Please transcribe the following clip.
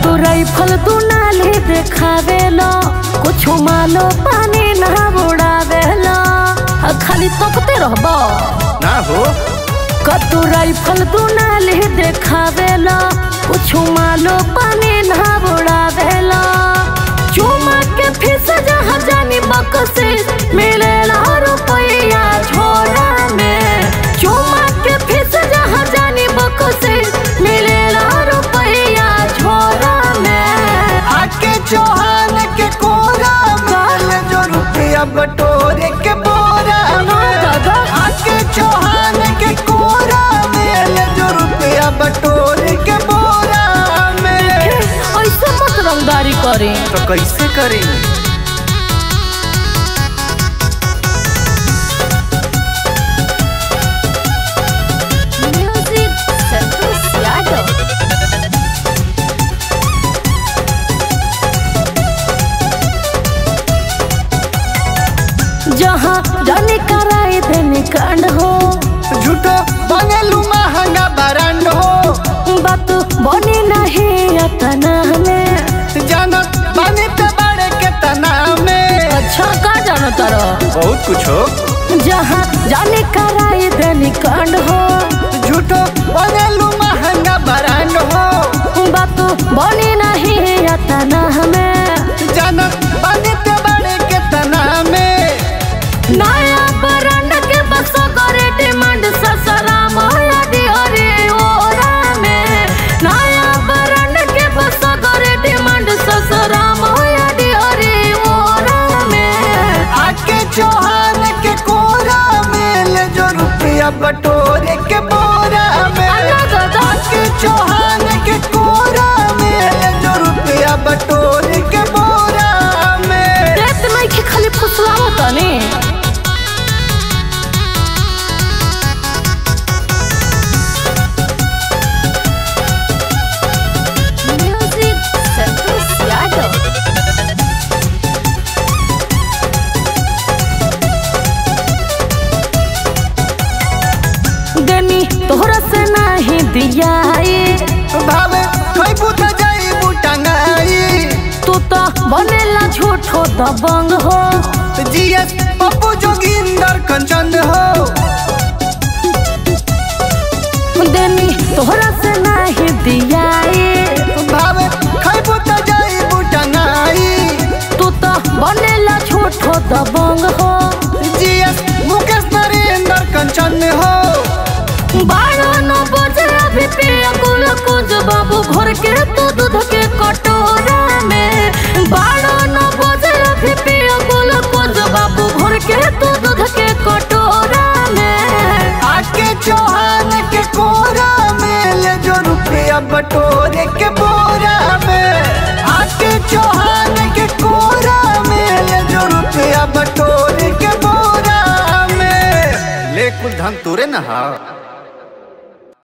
तू राइफल तू नाली देखावेलो कुछ मालो पानी ना उड़ावेलो आ खाली तकते रहबो ना हो कतू राइफल तू नाली देखावेलो कुछ मालो पानी ना उड़ावेलो चुमा के फिस जहाँ जानी बकसे मिलेला रुपया झोला में चुमा के फिस जहाँ जानी बकसे मिलेला रुपया झोला में आके चौहान के कोरा माल जो रुपया बटोरे के बोरा में दादा। आके चौहान के कोरा मेल जो रुपया बटोरे के बोरा में ऐसे मत रंगदारी करी तो कैसे करें म्यूजिक संतोष यादव जहाँ जाने कराए देने कांड हो झूठो बंगलू महंगा बरांड हो बात बने नहीं अतना में जानत बने ते बड़े के तना में अच्छा का जानो तारो बहुत कुछ हो जहाँ जाने कराए देने कांड हो झूठो बंगलू महंगा बरांड हो बात बने नहीं अतना में जानत बने ते बड़े के तना में नया बरंड के बस करे डिमांड ससराम होया डिहरी ओरा में नया बरंड के बस करे डिमांड ससराम होया डिहरी ओरा में आके चौहान के कोरा मेल जो रुपया बटोरे के बोरा में अलग अलग। आके चौहान के कोरा मेल जो रुपया बटोरे के बोरा में देत नहीं के खाली फुसलाओ तनी म्यूजिक संतोष यादव देनी तोहरा से नहीं दियाई भावे कोई बुत जाई बुटंगाई तू तो बनेला झूठो दबंग हो जीएस पप्पू जोगिंदर कंचन हो देनी तोहरा से नहीं दियाई भावे कोई बुत जाई बुटंगाई तू तो बनेला झूठो दबंग हो जीएस मुकेश नरेंद्र कंचन हो बारह नौ बजे अभी पिया कुल कुछ बाबू भर के तू दूध के कटोरा में बारह नौ बजे अभी पिया कुल कुछ बाबू भर के तू दूध के कटोरा में आके चौहान के कोरा मेल जो रुपया बटोरे के बोरा में आके चौहान के कोरा मेल जो रुपया बटोरे के बोरा में ले कुल धन तोरे ना हा